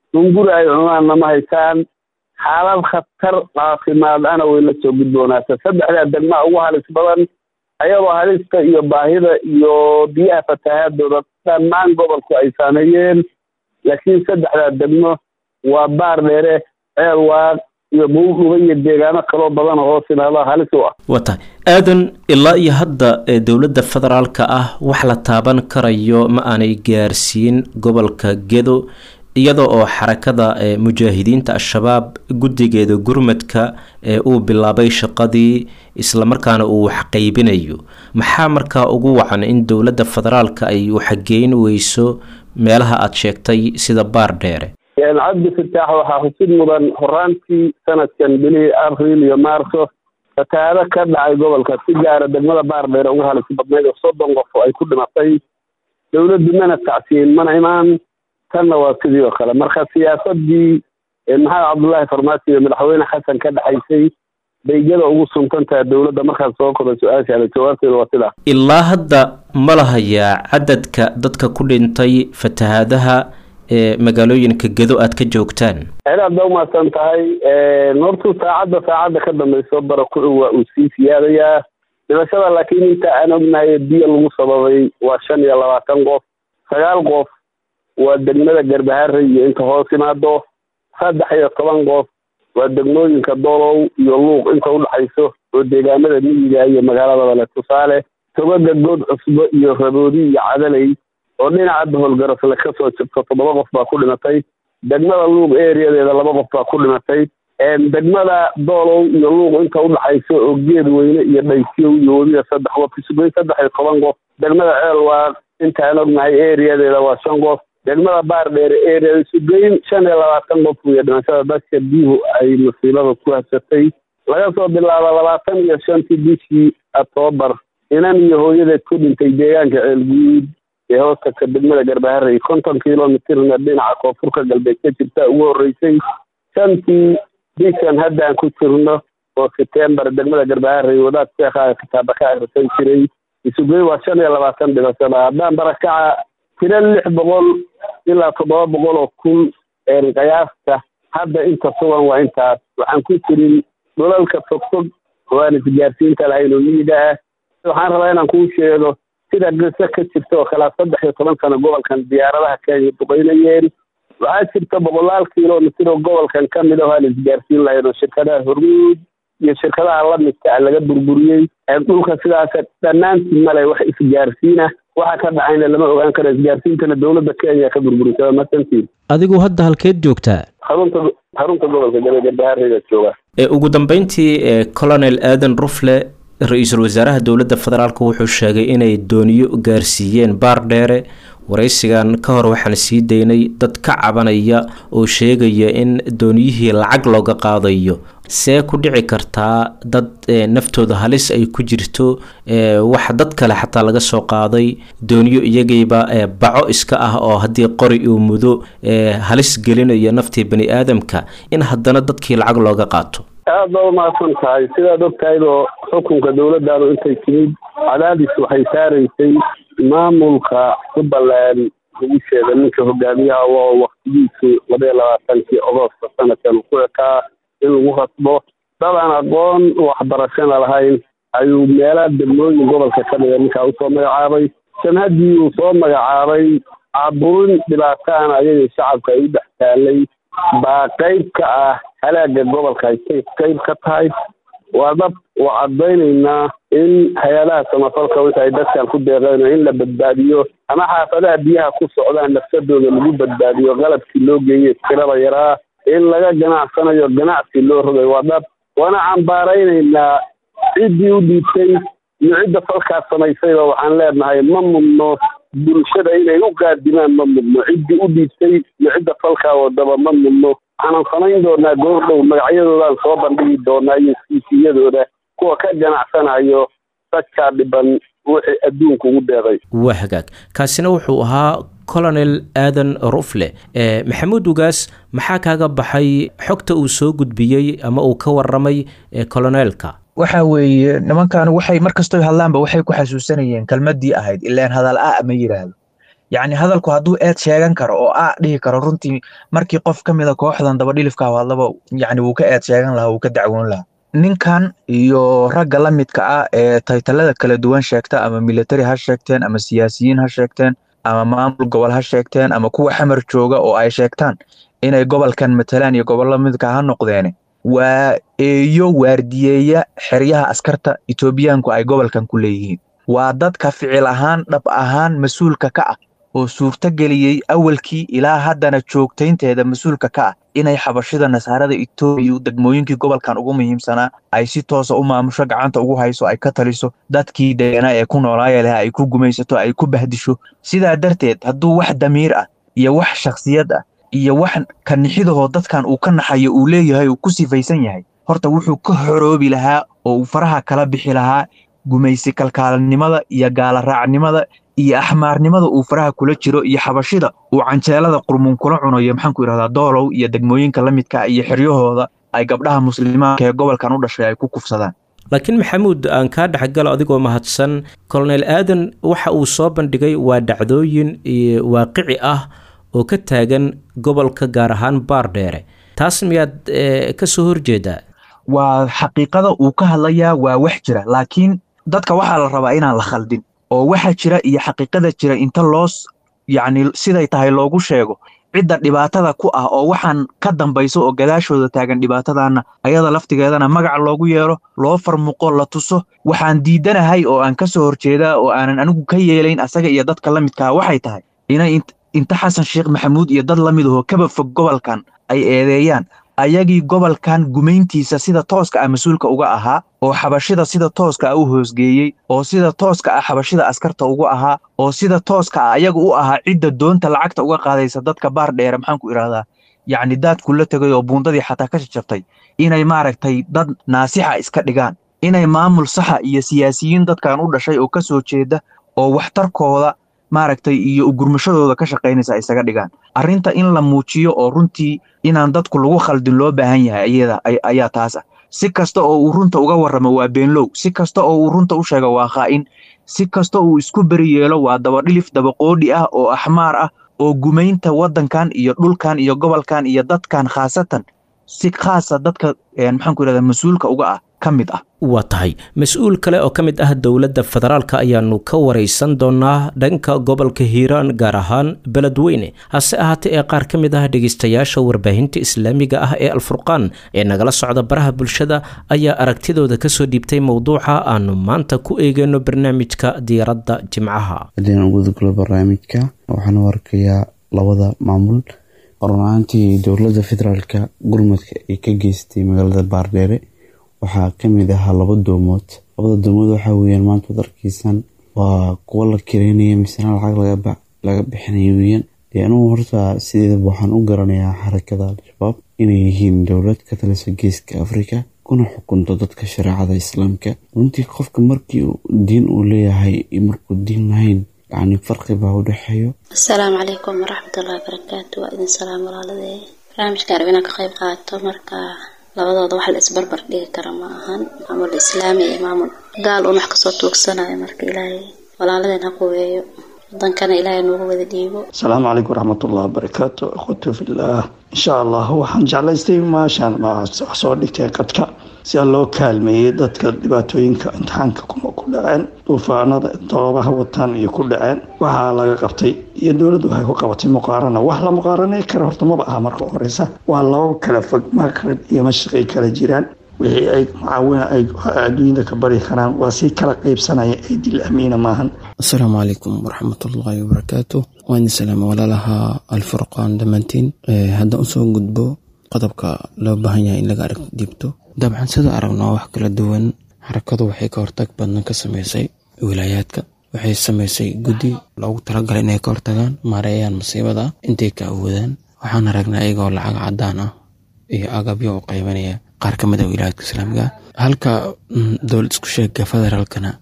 hunguri ay cunaanna ma haystaan xaalad khatar caafimaad ana way la soo gudboonaata saddexdaa degmaa ugu halis badan ayadoo halista iyo baahida iyo biyaha fatahaadooda dhammaan gobolku ay saameeyeen laakiin saddexdaa degmo waa baar dheere ceel waaq iyo buuldhuba iyo deegaano kaloo badan oo hoos imaada halis u ah waa tahay aadan ilaa iyo hadda ee dowladda federaalka ah wax la taaban karayo ma aanay gaarsiin gobolka gedo iyada oo xarakada ee mujaahidiinta al-shabaab guddigeeda gurmadka ee uu bilaabay shaqadii islamarkaana uu waxqaybinayo maxaa markaa ugu wacan in dowladda federaalka ay waxgeyn weyso meelaha aada sheegtay sida baar dheere cabdi fataax waxaa xusid mudan horaantii sanadkan bilihii abril iyo maarso fatahaado ka dhacay gobolka si gaara degmada baar dheere ugu halis badnayd oo soddon qof oo ay ku dhimatay dowladdu mana tacsiyin mana imaan tanna waa sidii oo kale marka siyaasadii maxamed cabdullaahi farmaasi iyo madaxweyne xasan ka dhexaysay baygada ugu suntantaha dowladda markaas soo koray su-aashaada jawaabteeda waa sidaa ilaa hadda ma lahayaa cadadka dadka ku dhintay fatahaadaha ee magaalooyinka gedo aad ka joogtaan aad ba umahadsan tahay hortu saacadda saacadda ka dambayso barakuci waa uu sii siyaadayaa dhimashada laakiin inta aan ognahay biyo lagu sababay waa shan iyo labaatan qof sagaal qof waa degmada garbaharre iyo inta hoos imaado saddex iyo toban qof waa degmooyinka dolow iyo luuq inta udhexayso oo deegaamada miyiga iyo magaaladaba leh tusaale togaga good cusbo iyo raboodi iyo cadaley oo dhinaca baholgarasle ka soo jirto toddoba qof baa ku dhimatay degmada luuq ereadeeda laba qof baa ku dhimatay degmada doolow iyo luuq inta udhexayso oo geed weyne iyo dhaysiyow iyo weliba saddex qof isugeyn saddex iyo toban qof degmada ceel waa intaan ognahay ereadeeda waa shan qof degmada baar dheere area isugeyn shan iyo labaatan qof iyo dhimashada dadka biyuhu ay masiibada ku habsatay laga soo bilaabo labaatan iyo shantii bishii octoobar inan iyo hooyadeed ku dhintay deegaanka ceelguud ee hoostagka degmada garbaharey konton kilomitirna dhinaca koonfurka galbeed ka jirta ugu horreysay shantii bishan haddaan ku jirno oo setembar degmada garbaharey wadaad sheekhaa kitaaba ka akhrisan jiray isugeyn waa shan iyo labaatan dhimashada haddaan barakaca tiro lix boqol ilaa toddoba boqol oo kun qiyaasta hadda inta sugan waa intaas waxaan ku jirin dhulalka fogfog oo aan isgaarsiinta lahayn oo miyiga ah waxaan rabaa inaan kuu sheego sida qiso ka jirta oo kalea saddex iyo toban sano gobolkan diyaaradaha kenya duqeynayeen waxaa jirta boqolaal kilomitir oo gobolkan ka mid ah aan isgaarsiin lahayn oo shirkadaha hormuud iyo shirkadaha lamidka ah laga burburiyey dhulka sidaas dhammaantii male wax isgaarsiina waxa ka dhacayna lama ogaan karo isgaarsiintana dowladda kenya ka burburisada masantiin adigu hadda halkeed joogtaa xarunta xarunta gobolka gabagarbahareyda jooga ee ugu dambeyntii ee colonel aadan rufle ra-iisul wasaaraha dowladda federaalk wuxuu sheegay inay dooniyo gaarsiiyeen baar dheere waraysigan ka hor waxaan sii daynay dad ka cabanaya oo sheegaya in dooniyihii lacag looga qaadayo see ku dhici kartaa dad naftooda halis ay ku jirto wax dad kale xataa laga soo qaaday dooniyo iyagayba baco iska ah oo haddii qori uu mudo halis gelinayo naftii bani aadamka in haddana dadkii lacag looga qaato aad ba umahadsan tahay sidaad og tahaydo xukunka dowladdaadu intay timid cadaadis waxay saaraysay maamulka jubbaland guusheeda ninka hogaamiyaha oo waktigiisu labaiyo labaatankii agosta sanadkan ku ekaa in lagu rasbo dad aan aqoon waxbarashana lahayn ayuu meelaha degmooyin gobolka ka dhiga ninkaa usoo magacaabay sanhaddii uu soo magacaabay caburin dhibaataana ayagii shacabka ay u dhex taalay baa qayb ka ah halaaga gobolka ay qayb ka tahay waa dad waa caddaynaynaa in hay-adaha samafalka wixi ay dadkan ku deeqeen in la badbaadiyo ama xaafadaha biyaha ku socdaan nafsadooda lagu badbaadiyo qalabkii loo geeyey tirada yaraa in laga ganacsanayo ganacsi loo rogay waa dad waana cambaaraynaynaa ciddii u dhiibtay iyo cidda falkaas samaysayba waxaan leenahay ma mudno bulshada inay u qaadimaan ma mudno ciddii u dhiibtay iyo cidda falkaa wadaba ma mudno waxaanan samayn doonaa goordhow magacyadoodaan soo bandhigi doonaa iyo siisiyadooda kuwa ka ganacsanayo dadkaa dhiban wixii adduunka ugu deeday waa hagaag kaasina wuxuu ahaa colonel aadan rufle maxamuud ugaas maxaa kaaga baxay xogta uu soo gudbiyey ama uu ka waramay coloneelka waxa weeye nimankan waxay mar kastoy hadlaanba waxay ku xasuusanayeen kelmadii ahayd ilaan hadal a ma yidhaahdo yacni hadalku hadduu eed sheegan karo oo a dhihi karo runtii markii qof ka mida kooxdan dabadhilifka hadlaba yacni wuu ka eed sheegan lahaa wuu ka dacwoon lahaa ninkan iyo ragga la midka ah ee taytalada kala duwan sheegta ama military ha sheegteen ama siyaasiyiin ha sheegteen ama maamul gobol ha sheegteen ama kuwa xamar jooga oo ay sheegtaan inay gobolkan matalaan iyo gobollo midka ha noqdeene waa eeyo waardiyeeya xeryaha askarta etoobiyaanku ay gobolkan ku leeyihiin waa dadka ficil ahaan dhab ahaan mas-uulka ka ah oo suurto geliyey awalkii ilaa haddana joogtaynteeda mas-uulka ka ah inay xabashida nasaarada etoobiya degmooyinkii gobolkan ugu muhiimsanaa ay si toosa u maamusho gacanta ugu hayso ay ka taliso dadkii deganaa ee ku noolaaya leh ay ku gumaysato ay ku bahdisho sidaa darteed hadduu wax damiir ah iyo wax shakhsiyad ah iyo wax kanixidahoo dadkan uu ka naxayo uu leeyahay uu ku sifaysan yahay horta wuxuu ka horoobi lahaa oo uu faraha kala bixi lahaa gumaysi kalkaalanimada iyo gaalaraacnimada iyo axmaarnimada uu faraha kula jiro iyo xabashida uu canjeelada qurmuun kula cunayo maxaanku yidhahdaa doolow iyo degmooyinka la midka iyo xeryahooda ay gabdhaha muslimaanka ee gobolkan u dhashay ay ku kufsadaan laakiin maxamuud aan kaa dhexgalo adigoo mahadsan kolonel aadan waxa uu soo bandhigay waa dhacdooyin waaqici ah oo ka taagan gobolka gaar ahaan baardheere taas miyaad ka soo horjeedaa waa xaqiiqada uu ka hadlayaa waa wax jira laakiin dadka waxaa la rabaa inaan la khaldin oo waxa jira iyo xaqiiqada jira inta loos yacni siday tahay loogu sheego cidda dhibaatada ku ah oo waxaan ka dambayso oo gadaashooda taagan dhibaatadaana ayada laftigeedana magac loogu yeelo loo farmuqo la tuso waxaan diidanahay oo aan ka soo horjeedaa oo aanan anigu ka yeelayn asaga iyo dadka la midkaa waxay tahay inay inta xasan sheekh maxamuud iyo dad la mid ahoo kaba fog gobolkan ay eedeeyaan ayagii gobolkan gumayntiisa sida tooska ah mas-uulka uga ahaa oo xabashida sida tooska ah u hoosgeeyey oo sida tooska ah xabashida askarta uga ahaa oo sida tooska ah ayaga u ahaa cidda doonta lacagta uga qaadaysa dadka baar dheere maxaanku idhahdaa yacni daadku la tegay oo buundadii xataa ka jajabtay inay maaragtay dad naasixa iska dhigaan inay maamul saxa iyo siyaasiyiin dadkan u dhashay oo ka soo jeeda oo waxtarkooda maaragtay iyo ugurmashadooda ka shaqaynaysa isaga dhigaan arrinta in la muujiyo oo runtii inaan dadku lagu khaldin loo baahan yahay ayada ayaa taas ah si kasta oo uu runta uga warramo waa beenlow si kasta oo uu runta u sheego waa khaa'in si kasta uu isku beri yeelo waa dabadhilif dabaqoodhi ah oo axmaar ah oo gumaynta waddankan iyo dhulkan iyo gobolkan iyo dadkan khaasatan si khaasa dadka maxaanku yidhahdaa mas-uulka uga ah ka mid ah waa tahay mas-uul kale oo ka mid ah dowladda federaalka ayaanu ka waraysan doonaa dhanka gobolka hiiraan gaar ahaan beledweyne hase ahaatee ee qaar ka mid ah dhegeystayaasha warbaahinta islaamiga ah ee alfurqaan ee nagala socda baraha bulshada ayaa aragtidooda kasoo dhiibtay mowduuca aanu maanta ku eegeyno barnaamijka diyaaradda jimcaha haddeen ugudagalo barnaamijka waxaan u arkayaa labada maamul runaantii dowladda federaalka gurmadka ay ka geystay magaalada baardheere waxaa kamid ahaa laba doomood labada doomood waxaa weyaan maanta wad arkiisan waa kuwo la kireynaya misena lacag laga bixinaya weyaan dee anugu horta sideedaba waxaan u garanayaa xarakada al-shabaab inay yihiin dowlad ka talisa geeska afrika kuna xukunto dadka shareecada islaamka runtii qofka markii diin uu leeyahay iyo markuu diin lahayn yacni farqi baa u dhexeeyo asalaamu calaykum waraxmatullahi wabarakaatu waa idin salaam walaaladee barnaamijka arab inaan ka qayb qaato marka labadooda wax la isbarbar dhigi kara ma ahan maamul islaami iyo maamul gaal un wax kasoo tuugsanayo marka ilaahay walaaladeen ha quweeyo wadankana ilaahay noogu wada dhiibo asalaamu calaykum waraxmatullahi wabarakaatu akhwatu fillaah insha allah waxaan jeclaystay maashaan wax soo dhigtay qadka si loo kaalmeeyey dadka dhibaatooyinka imtixaanka ku dhaceen duufaanada doobaha wataan iyo ku dhaceen waxaa laga qabtay iyo dowladdu waxay ku qabatay muqaarana wax la muqaaranay kara horta maba aha marka horeysa waa laba kala fog maqrib iyo mashriqay kala jiraan wixii ay mucaawina ay adduunyada ka bari karaan waa si kala qeybsanaya ee dil amiina maahan asalaamu calaykum waraxmatullaahi wabarakaatu waan idin salaama walaalaha alfurqaan dhammaantiin haddaan usoo gudbo qodobka loo baahan yahay in laga arag dibto dabcan sida aragnaa wax kala duwan xarakadu waxay ka hortag badan ka sameysay wilaayaadka waxay sameysay guddi loogu talagalay inay ka hortagaan maareeyaan masiibada intay ka awoodaan waxaan aragnaa iyagoo lacag cadaan ah iyo agabyo u qaybanaya qaar ka mid a wilaayaadka islaamiga halka dowlad isku sheega federaalkana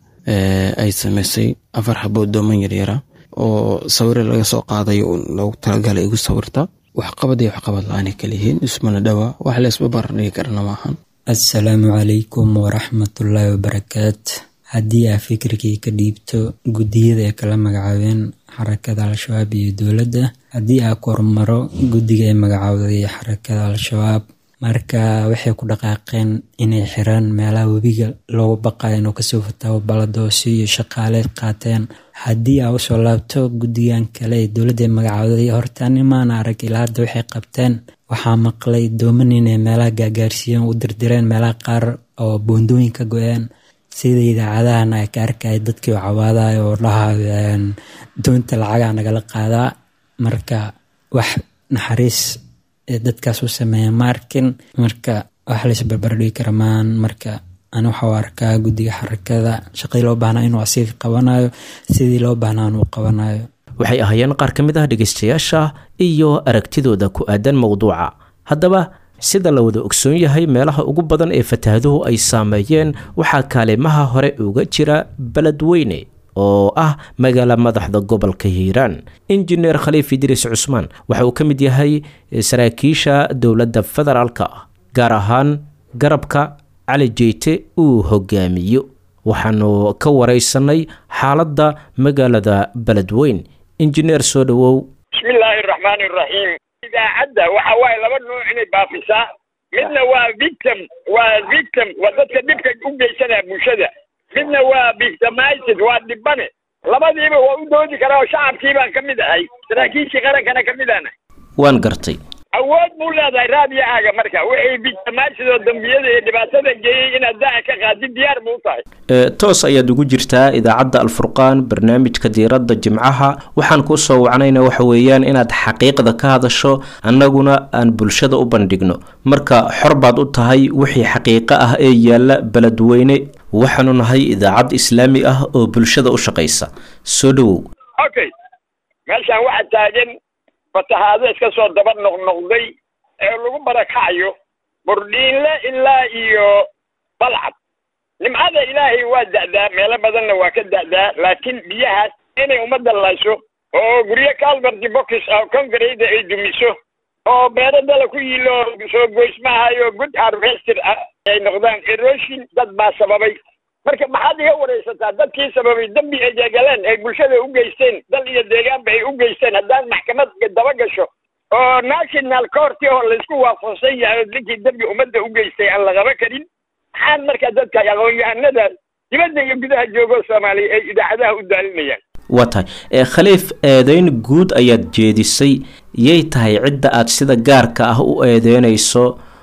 ay sameysay afar xabood dooman yaryara oo sawire laga soo qaadayo loogu talagalay igu sawirta waxqabad iyo waxqabad la-aanay kaliyihiin ismana dhawa wax leesba barar dhigi karana maahan assalaamu calaykum waraxmatullaahi wabarakaat haddii aa fikirkii ka dhiibto guddiyada ay kala magacaabeen xarakada al-shabaab iyo dowladda haddii aa kormaro guddiga ay magacaawday xarakada al-shabaab marka waxay ku dhaqaaqeen inay xiraan meelaha webiga loogu baqayo inuu kasoo fataawo baladoosi iyo shaqaale qaateen haddii aa usoo laabto guddigan kale ee dowladda ay magacaawday horta nimaana arag ilaa hadda waxay qabteen waxaa maqlay dooman inay meelaha gaagaarsiiyeen u dirdireen meelaha qaar oo boondooyin ka go-een sida idaacadahan ay ka arkaya dadkii oo cawaadayo oo dhahayo doonta lacagaa nagala qaadaa marka wax naxariis ee dadkaas u sameeya ma arkin marka wax lays barbardhigi kara maan marka ani waxau arkaa guddiga xarakada shaqadii loo baahnaa inuu asiga qabanayo sidii loo baahnaa inuu qabanayo waxay ahaayeen qaar ka mid ah dhegaystayaasha iyo aragtidooda ku aadan mowduuca haddaba sida la wada ogsoon yahay meelaha ugu badan ee fatahaaduhu ay saameeyeen waxaa kaalimaha hore uga jira beledweyne oo ah magaala madaxda gobolka hiiraan injineer khaliif idriis cusmaan waxa uu ka mid yahay saraakiisha dowladda federaalka ah gaar ahaan garabka cali jeyte uu hogaamiyo waxaanu ka waraysanay xaaladda magaalada beledweyn injineer soo dhowow bismillaahi araxmaani iraxiim idaacadda waxa waaye laba nuuc inay baafisaa midna waa victim waa victim waa dadka dhibka u geysanaya bulshada midna waa victimized waa dhibane labadiiba waa u doodi karaa oo shacabkii baan ka mid ahay saraakiishii qarankana ka mid aana waan gartay awood buu leedahay raadiyahaaga marka wixii victimized oo dambiyada iyo dhibaatada geeyey inaad daaca ka qaadid diyaar buu u tahay toos ayaad ugu jirtaa idaacadda alfurqaan barnaamijka diiradda jimcaha waxaan kuu soo wacnayna waxa weeyaan inaad xaqiiqda ka hadasho annaguna aan bulshada u bandhigno marka xor baad u tahay wixii xaqiiqo ah ee yaalla beledweyne waxaanu nahay idaacad islaami ah oo bulshada u shaqaysa soo dhowow okay meeshaan waxaa taagan fatahaado iska soo daba noqnoqday ee lagu barakacayo burdhiinle ilaa iyo balcad nimcada ilaahay waa da'daa meelo badanna waa ka da'daa laakiin biyahaas inay ummadda layso oo guryo calverty boxes oo concrete ay dumiso oo beero dala ku yiilo soo goysmahayo good harvester ah ay noqdaan erosion dad baa sababay marka maxaad iga waraysataa dadkii sababay dembi ay deegaleen ay bulshada u geysteen dal iyo deegaanba ay u geysteen haddaan maxkamad daba gasho oo national court oo laysku waafaqsan yahay oo ninkii dembi ummadda u geystay aan la qaba karin maxaan marka dadka aqoon-yahanada dibadda iyo gudaha joogo soomaaliya ay idaacadaha u daalinayaan waa tahay khaliif eedeyn guud ayaad jeedisay yay tahay cidda aad sida gaarka ah u eedeynayso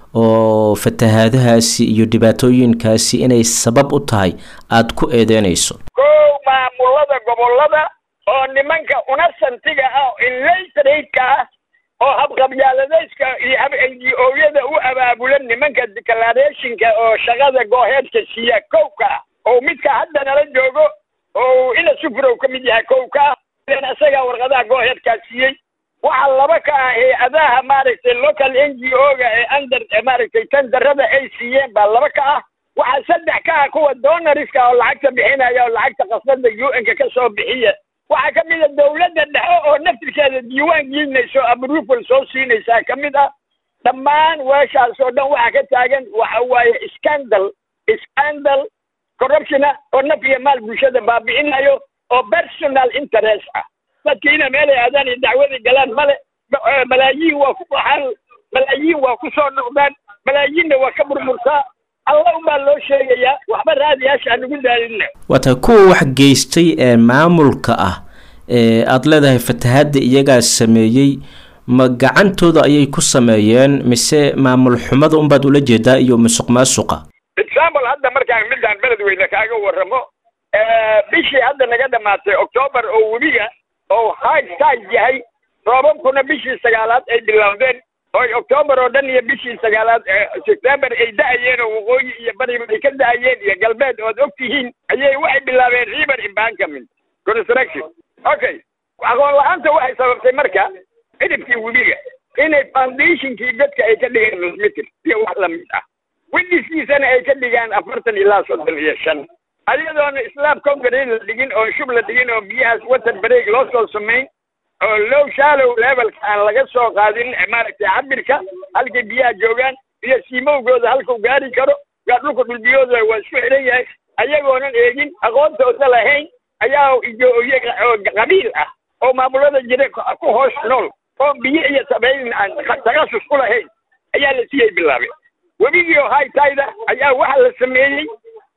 oo fatahaadahaasi iyo dhibaatooyinkaasi inay sabab u tahay aad ku eedeynayso kow maamulada gobolada oo nimanka unasantiga ah inlaytradeka ah oo habqabyaaladayska iyo hab n g o-yada u abaabulan nimanka declarationka oo shaqada gooheedka siiya kowka ah oo midka hadda nala joogo oo ina sufrow ka mid yahay kowka ah ilan isagaa warqadaha gooheedkaa siiyey waxa laba ka ah hay-adaha maaragtay local n g o-ga ee under maaragtay tandarada ay siiyeen baa laba ka ah waxaa saddex ka ah kuwa donoriska oo lacagta bixinaya oo lacagta qasnada u n-ka ka soo bixiya waxaa ka mid a dawladda dhexe oo naftirkeeda diiwaan gelinayso approval soo siinaysaa ka mid ah dhammaan weeshaas oo dhan waxaa ka taagan waxa waaye scandal scandal corruptiona oo naf iyo maal bulshada baabi'inayo oo personal interest ah dadkiina meelay aadaan iyo dacwada galaan male malaayiin waa ku baxaan malaayiin waa ku soo noqdaan malaayiinna waa ka burburtaa alla unbaa loo sheegayaa waxba raadiyaasha aan ugu daalina waa tahay kuwa wax geystay ee maamulka ah ee aada leedahay fatahaadda iyagaa sameeyey ma gacantooda ayay ku sameeyeen mise maamul xumada unbaad ula jeedaa iyo musuq maasuqa example hadda markaan midaan beledweyne kaaga warramo bishii hadda naga dhamaatay octoobar oo webiga oo high tide yahay roobabkuna bishii sagaalaad ay bilowdeen oy octoobar oo dhan iyo bishii sagaalaad september ay da-ayeen oo waqooyi iyo bariba ay ka da-ayeen iyo galbeed ood og tihiin ayay waxay bilaabeen river embankment construction okay aqoon la-aanta waxay sababtay marka cidhibkii webiga inay foundationkii dadka ay ka dhigeen nusmitir iyo wax lamid ah witnesskiisana ay ka dhigaan afartan ilaa soddon iyo shan ayadoona islaam concrete la dhigin oo shub la dhigin oo biyahaas water break loo soo samayn oo low shallow levelka aan laga soo qaadin maaragtay cabirka halkay biyaha joogaan iyo siimowgooda halkuu gaari karo gaa dhulka dhulbiyooda waa isku xiran yahay ayagoonan eegin aqoontooda lahayn ayaa ijooye qabiil ah oo maamulada jira ku hoos nool oo biyo iyo sabayn aan takasus ku lahayn ayaa la siiyey bilaabay webigii oo haytayda ayaa waxaa la sameeyey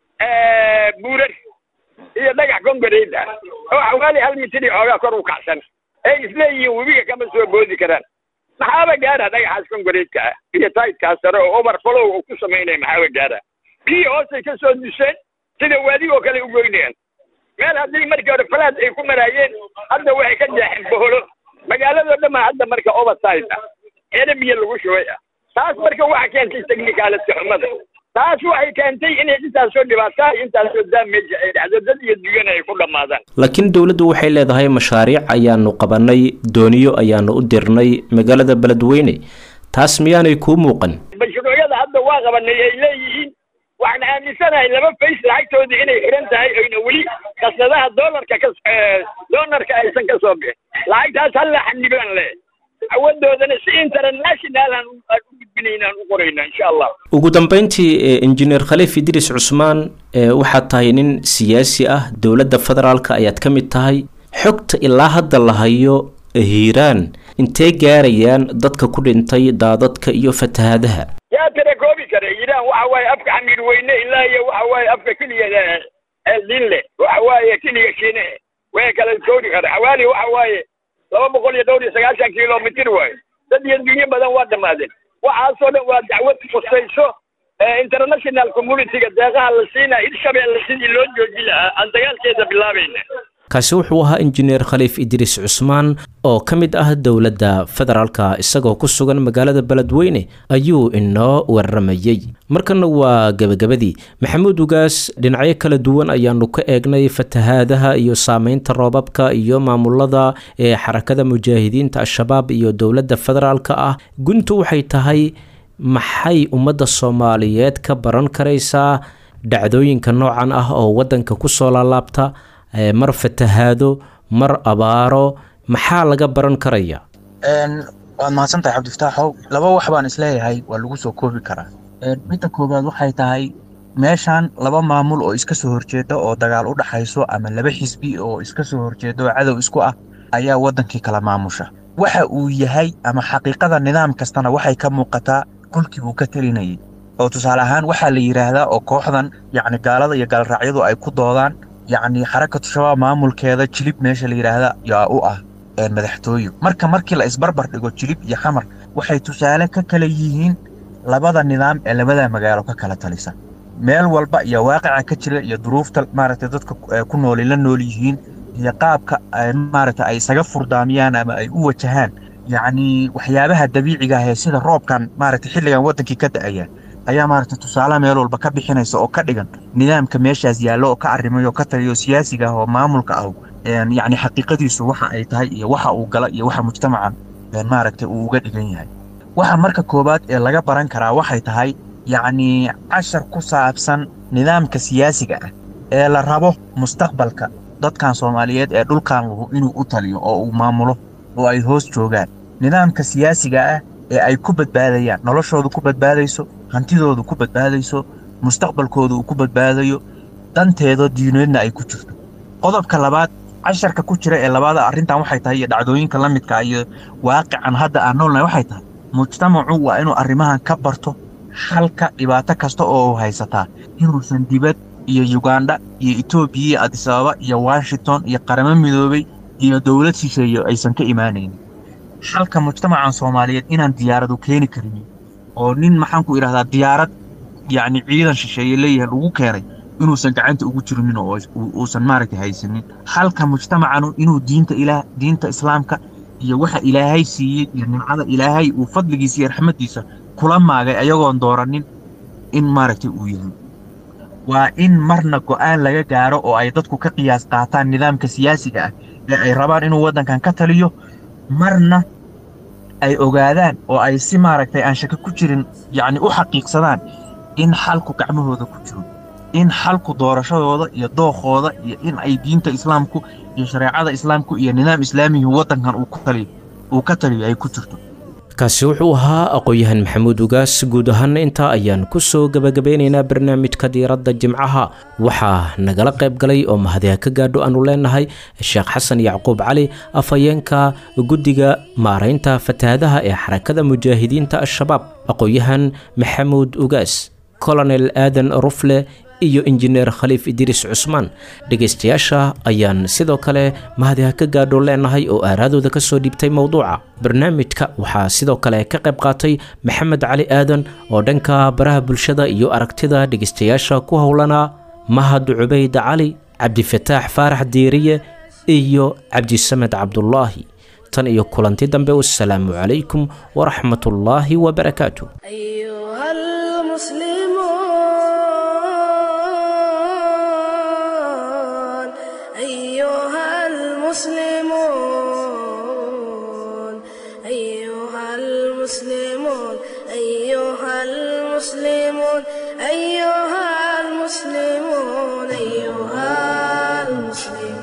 buurar iyo dhagax kongareed ah oo xawaali hal mitri xoogaa kor u kacsan ay isleeyihiin webiga kama soo boodi karaan maxaaba gaara dhagaxaas kongareedka ah iyo taydkaas sare oo overflow uu ku samaynaya maxaaba gaara biyii hoosay ka soo duseen sida waadigoo kale u goynayaan meel haddii markii hore falaad ay ku maraayeen hadda waxay ka jeexeen boholo magaaladoo dhan baa hadda marka overside ah eena biyo lagu shubay ah taas marka waxa keentay technicality xumada taas waxay keentay inay intaasoo dhibaataa intaasoo damage ay dhacdo dad iyo dunyana ay ku dhammaadaan laakiin dowladdu waxay leedahay mashaariic ayaanu qabanay dooniyo ayaanu u dirnay magaalada beledweyne taas miyaanay kuu muuqan mashruucyada hadda waa qabanay ay leeyihiin waxaan aaminsanahay laba fays lacagtooda inay xiran tahay oyna weli kasnadaha doolarka ka doonarka aysan ka soo bixin lacagtaas halla xanibaan le awadoodana si international aan u gudbinayna aan u qorayna insha allah ugu dambeyntii injineer khaliif idriis cusmaan waxaad tahay nin siyaasi ah dowladda federaalka ayaad ka mid tahay xogta ilaa hadda la hayo hiiraan intee gaarayaan dadka ku dhintay daadadka iyo fatahaadaha yaa tira koobi kara hiiraan waxa waaye afka xamiir weyne ilaa iyo waxa waaye afka keliya dinle waxa waaye keliya shiine way kala koori kara xawaali waxa waaye laba boqol iyo dhowr iyo sagaashan kilomitr waaye dad iyo dunyo badan waa dhammaadeen waxaasoo dhan waa dacwad khusayso international communityga deeqaha la siinaa hirshabeelle sidii loo jooji lahaa aan dagaalkeeda bilaabayna kaasi wuxuu ahaa injineer khaliif idriis cusmaan oo ka mid ah dowladda federaalka isagoo ku sugan magaalada beledweyne ayuu inoo waramayey markana waa gebagabadii maxamuud ugaas dhinacyo kala duwan ayaanu ka eegnay fatahaadaha iyo saameynta roobabka iyo maamulada ee xarakada mujaahidiinta al-shabaab iyo dowladda federaalka ah guntu waxay tahay maxay ummadda soomaaliyeed ka baran karaysaa dhacdooyinka noocan ah oo wadanka kusoo laalaabta mar fatahaado mar abaaro maxaa laga baran karaya waad mahadsantahay cabdifataaxow laba wax baan isleeyahay waa lagu soo koobi karaa midda koowaad waxay tahay meeshan laba maamul oo iska soo horjeeda oo dagaal u dhaxayso ama laba xisbi oo iska soo horjeeda oo cadow isku ah ayaa waddankii kala maamusha waxa uu yahay ama xaqiiqada nidaam kastana waxay ka muuqataa kolkii uu ka talinayay oo tusaale ahaan waxaa la yidhaahdaa oo kooxdan yacni gaalada iyo gaalraacyadu ay ku doodaan yacni xarakatu shabaab maamulkeeda jilib meesha la yidhaahda yaa u ah madaxtooyo marka markii la isbarbar dhigo jilib iyo xamar waxay tusaale ka kala yihiin labada nidaam ee labada magaalo ka kala talisa meel walba iyo waaqica ka jira iyo duruufta maaragtay dadka ku nooli la nool yihiin iyo qaabka maaragtay ay isaga furdaamiyaan ama ay u wajahaan yacni waxyaabaha dabiiciga ah ee sida roobkan maaragtay xilligan waddankii ka da'aya ayaa maaragtay tusaale meel walba ka bixinaysa oo ka dhigan nidaamka meeshaas yaallo oo ka arrimay oo ka taliyo siyaasiga ah oo maamulka ah yacni xaqiiqadiisu waxa ay tahay iyo waxa uu gala iyo waxa mujtamacan maaragtay uu uga dhigan yahay waxa marka koowaad ee laga baran karaa waxay tahay yacni cashar ku saabsan nidaamka siyaasiga ah ee la rabo mustaqbalka dadkan soomaaliyeed ee dhulkan lahu inuu u taliyo oo uu maamulo oo ay hoos joogaan nidaamka siyaasiga ah ee ay ku badbaadayaan noloshoodu ku badbaadayso hantidoodu ku badbaadayso mustaqbalkooda uu ku badbaadayo danteeda diineedna ay ku jirto qodobka labaad casharka ku jira ee labaada arrintan waxay tahay iyo dhacdooyinka la midka iyo waaqican hadda aan noolnahay waxay tahay mujtamacu waa inuu arrimahan ka barto xalka dhibaato kasta oo haysataa inuusan dibad iyo yugandha iyo etoobiya iyo adisababa iyo washington iyo qaramo midoobay iyo dowlad shisheeye aysan ka imaanaynin xalka mujtamacan soomaaliyeed inaan diyaaradu keeni karin oo nin maxaan ku idhahdaa diyaarad yacni ciidan shisheeye leeyahay lagu keenay inuusan gacanta ugu jirinin oo uusan maaragtay haysanin xalka mujtamacanu inuu diinta ilaah diinta islaamka iyo waxa ilaahay siiyey iyo nimcada ilaahay uu fadligiisa iyo raxmaddiisa kula maagay ayagoon dooranin in maaragtay uu yahay waa in marna go'aan laga gaaro oo ay dadku ka qiyaas qaataan nidaamka siyaasiga ah ee ay rabaan inuu waddankan ka taliyo marna ay ogaadaan oo ay si maaragtay aan shaka ku jirin yacni u xaqiiqsadaan in xalku gacmahooda ku jiro in xalku doorashadooda iyo dookooda iyo in ay diinta islaamku iyo shareecada islaamku iyo nidaam islaamihi waddankan uu ku taliyo uu ka taliyo ay ku jirto kaasi wuxuu ahaa aqoon-yahan maxamuud ugaas guud ahaana intaa ayaan ku soo gebagabeynaynaa barnaamijka diiradda jimcaha waxaa nagala qayb galay oo mahadiha ka gaadho aanu leenahay sheekh xasan yacquub cali afhayeenka guddiga maaraynta fatahaadaha ee xarakada mujaahidiinta al-shabaab aqoon-yahan maxamuud ugaas colonel aadan rufle iyo injineer khaliif idriis cusmaan dhegaystayaasha ayaan sidoo kale mahadiha ka gaadho leenahay oo aaraadooda ka soo dhiibtay mowduuca barnaamijka waxaa sidoo kale ka qayb qaatay maxamed cali aadan oo dhanka baraha bulshada iyo aragtida dhegaystayaasha ku howlanaa mahad cubayd cali cabdifataax faarax diiriye iyo cabdisamed cabdulaahi tan iyo kulanti dambe wasalaamu calaykum waraxmatullaahi wabarakaatu أيها المسلمون أيها المسلمون أيها المسلمون أيها المسلمون أيها المسلمون